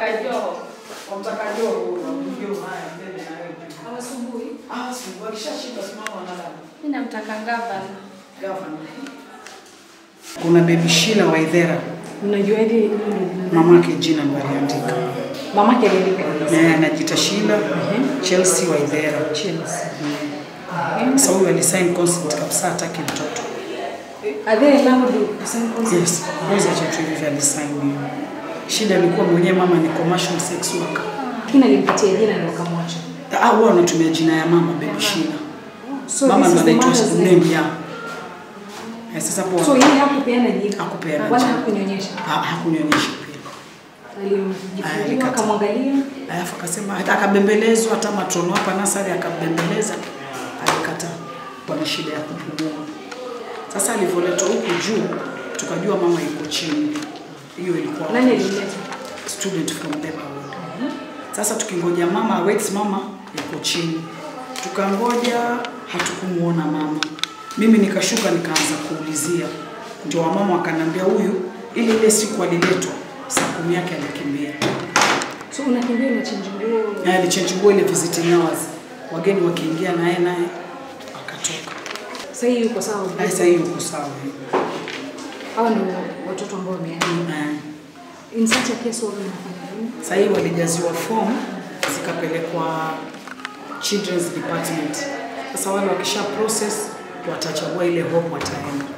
Joho. Wamtaka Joho, wamjio haya mbele na wewe. Hawasumbui. Ah, siku akishashinda simama wanalala. Mimi namtaka gavana. Gavana. Kuna baby Sheila Waithera, Unajuaje hilo ndio mamake jina ndo aliandika. mamake aliandika Na anajiita Sheila Chelsea Waithera. Chelsea. Sasa huyu alisign consent kabisa hataki mtoto. Are they allowed to sign consent? Yes, mwezi acha tu hivi alisign hiyo. Shida ilikuwa mwenyewe mama ni commercial sex worker. Lakini alimpatia jina ndio akamwacha. Ah, wao wanatumia jina ya mama baby Sheila. So Mama this ndo is the anaitwa mother's name. name ya. Eh, sasa So po yeye hakupeana jina. Hakupeana Wala jina. hakunyonyesha. hakunionyesha pia. Alimjifungia Alikataa. akamwangalia. Alafu akasema hata akabembelezwa hata matrono hapa nasari akabembeleza alikataa. Bwana shida ya kupumua. Sasa alivyoletwa huku juu tukajua mama yuko chini. Hiyo ilikuwa Nani alimleta? student from Beverwood. Sasa tukingoja mama awaits mama yuko chini. Tukangoja hatukumuona mama. Mimi nikashuka nikaanza kuulizia. Ndio wamama wakaniambia huyu ile ile siku aliletwa saa kumi yake alikimbia. So unakimbia unachange nguo. Na alichange nguo ile visiting hours. Wageni wakiingia naye naye akatoka. Sasa hii yuko sawa. Na sasa hiyo uko sawa. Hao ndio watoto ambao wameacha. Eh. In such a case wao wanafanya nini? Sasa hii walijaziwa form zikapelekwa children's department. Sasa wale wakisha process watachagua ile home wataenda.